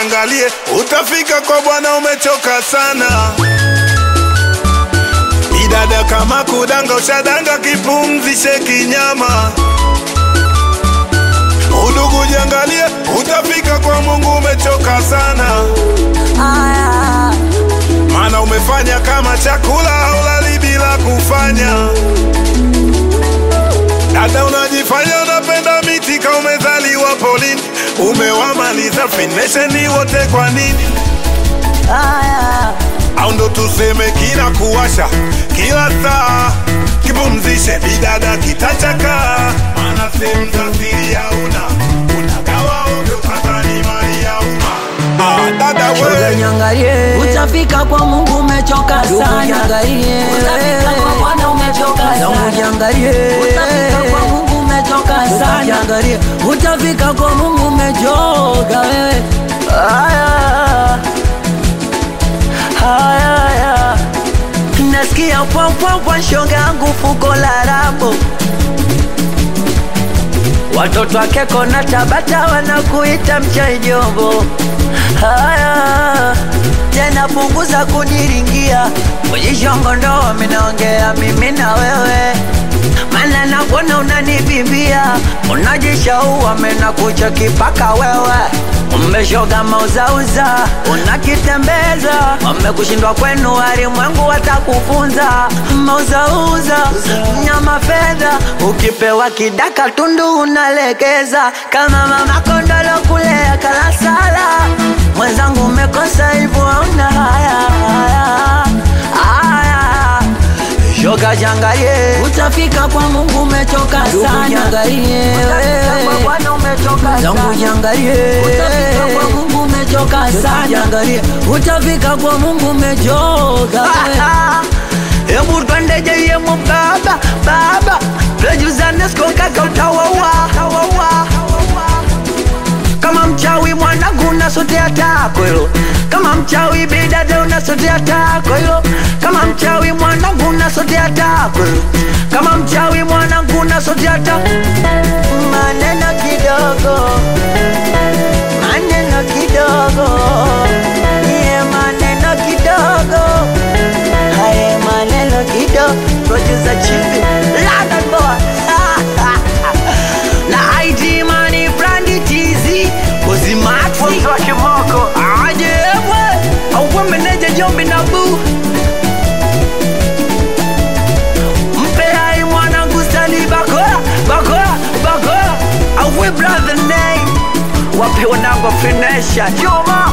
jiangalie, utafika kwa Bwana umechoka sana. Bidada kama kudanga, ushadanga, kipumzishe kinyama. Udugu jiangalie, utafika kwa Mungu umechoka sana, Aya, maana umefanya kama chakula haulali bila kufanya. Dada unajifanya unapenda miti ka umezaliwa polini, umewamaliza finesheni wote kwa nini? aya, au ndo tuseme kila kuwasha kila saa kipumzishe bidada kitachaka maana sehemu za siri hauna unagawa ovyo hata ni mali ya umma ah, dada shoga we nyangalie, Utafika kwa Mungu umechoka ndugu sana. nyangalie, Utafika kwa Bwana umechoka zangu sana. nyangalie, Utafika kwa Mungu umechoka Ndugu sana. nyangalie, utafika kwa Mungu umechoka wewe. Aya, aya, aya. Nasikia pwa pwa pwa shoga yangu fuko la rabo Watoto wake kona Tabata wanakuita mchai jombo. Haya tena punguza kuniringia kujishongo, ndo minaongea mimi na wewe, mana nakuona unanibimbia, unajishaua mena kucha kipaka wewe Umeshoga mauzauza unakitembeza, wamekushindwa kwenu, walimwengu watakufunza. Mauzauza mnyama fedha, ukipewa kidaka tundu unalekeza, kama mama kondolo kulea kalasala. Mwenzangu umekosa hivyo, hauna haya haya haya. Shoga jangalie, Utafika kwa Mungu umechoka ndugu sana. jangalie, Utafika kwa Bwana umechoka zangu sana. jangalie, Utafika kwa Mungu umechoka sana. Jangalie, utafika kwa Mungu umechoka. Hebu twende jeyemo baba baba, tujuzane siku kaka utawawa kama mchawi mwanangu unasotea tako hilo, kama mchawi bidada unasotea tako hilo, kama mchawi mwanangu unasotea tako hilo, kama mchawi mwanangu unasotea tako maneno kidogo maneno kidogo ye maneno kidogo haye maneno kidogo producer chibi London boy na ID money brandi tizi kozimati wa kimoko aje we auwe meneja jombi na boo mpe hai mwanangu stali bakora bakora bakora auwe brother name wape wanangu finesha Joma